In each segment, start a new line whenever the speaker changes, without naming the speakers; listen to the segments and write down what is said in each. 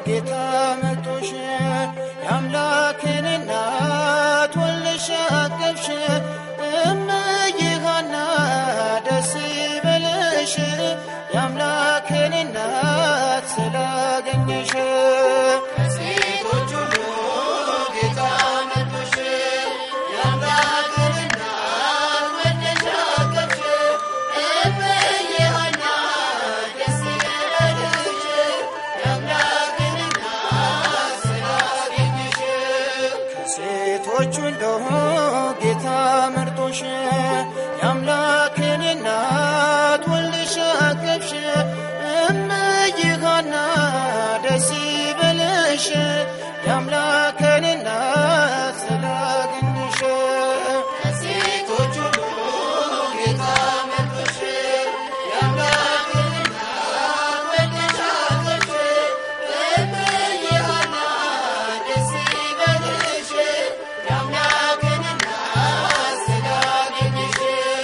ጌታ መጦሽ የአምላክን እናት ወልደሽ አቀፍሽ እምዬ ሐና ደስ ይበልሽ የአምላክን እናት ስላገኘሽ ከሴቶች ሁሉ ጌታ መጦሽ የአምላክን እናት ወልደሽ አቀፍሽ እምዬ ሐና ደስ ይበልሽ የአምላክን እናት ስላገኘሽ ከሴቶች ሁሉ ጌታ መርጦሽ የአምላክን እናት ወልደሽ አቀፍሽ እምዬ ሐና ደስ ይበልሽ የአምላክን እናት ስላገኘሽ ከሴቶች ሁሉ ጌታ መርጦሽ የአምላክን እናት ወልደሽ አቀፍሽ እምዬ ሐና ደስ ይበልሽ የአምላክን እናት ስላገኘሽ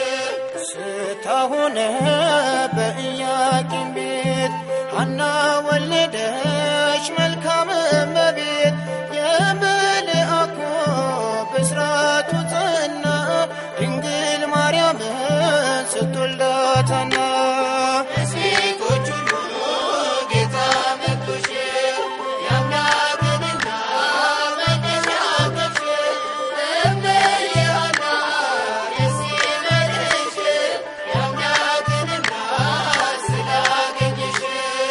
ስታሆነ በኢያቄም ቤት ሐና ወለደች መልካም እመቤት የመልአኩ ብስራቱ ጸና ድንግል ማርያምን ስትወልዳታና ሴቶች ሁሉ ጌታ መጥቶሽ የአምላክን እናት ወልደሽ አቀፍሽ እምዬ ሐና ደስ ይበልሽ የአምላክን እናት ስላገኘሽ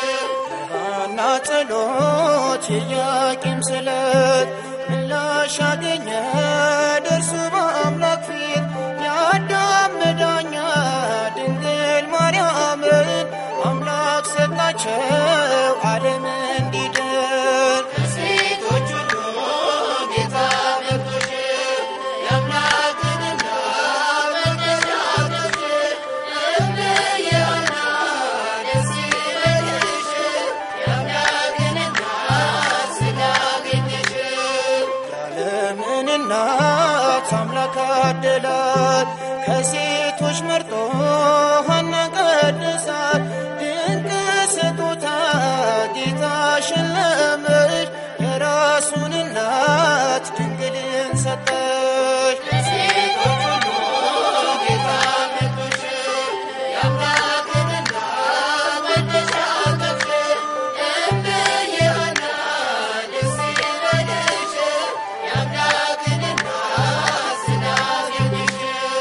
ሐና ጸሎት የኢያቄም ስለት ምላሽ አገኘ ደርሱ በአምላክ ፊት የአዳም መዳኛ ድንግል ማርያምን አምላክ ሰጣቸው ዓለም እንዲድን ከሴቶች ሁሉ ጌታ መርጦሽ የአምላክን እናት ወልደሽ አቀፍሽ እምዬ ሐና ደስ ይበልሽ የአምላክን እናት ስላገኘሽ የዓለምን እናት አምላክ አደላት ከሴቶች መርጦ ሐናን ቀድሳት ድንቅ ስጦታ ጌታ ሸለመሽ የራሱን እናት ድንግልን ሰጠሽ ከሴቶች ሁሉ ጌታ መርጦሽ የአምላክን እናት ወልደሽ አቀፍሽ እምዬ ሐና ደስ ይበልሽ የአምላክን እናት ስላገኘሽ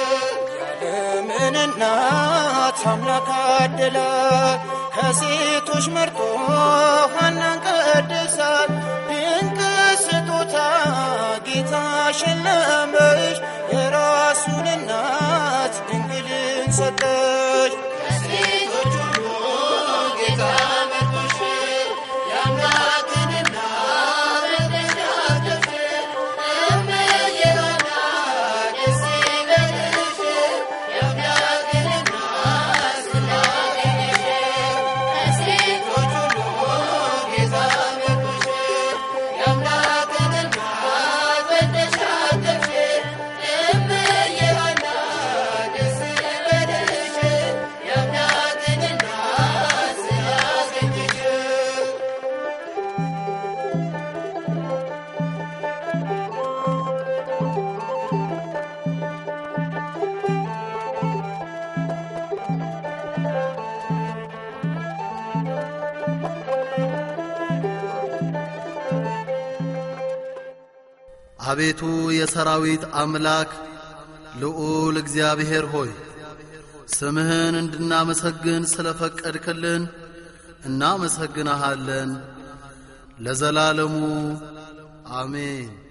የዓለምን እናት አምላክ አደላት ከሴቶች መርጦ ሐናን ቀድሳት ድንቅ ስጦታ ጌታ ሸለመሽ የራሱን እናት ድንግልን ሰጠሽ ከሴቶች ሁሉ ጌታ መርጦሽ የአምላክን እናት ወልደሽ አቀፍሽ እምዬ ሐና ደስ ይበልሽ የአምላክን እናት ስላገኘሽ ከሴቶች ሁሉ ጌታ መርጦሽ የአምላክን እናት ወልደሽ አቀፍሽ እምዬ ሐና ደስ ይበልሽ የአምላክን እናት ስላገኘሽ
አቤቱ የሰራዊት አምላክ ልዑል እግዚአብሔር ሆይ ስምህን እንድናመሰግን ስለ ፈቀድክልን እናመሰግንሃለን። ለዘላለሙ አሜን።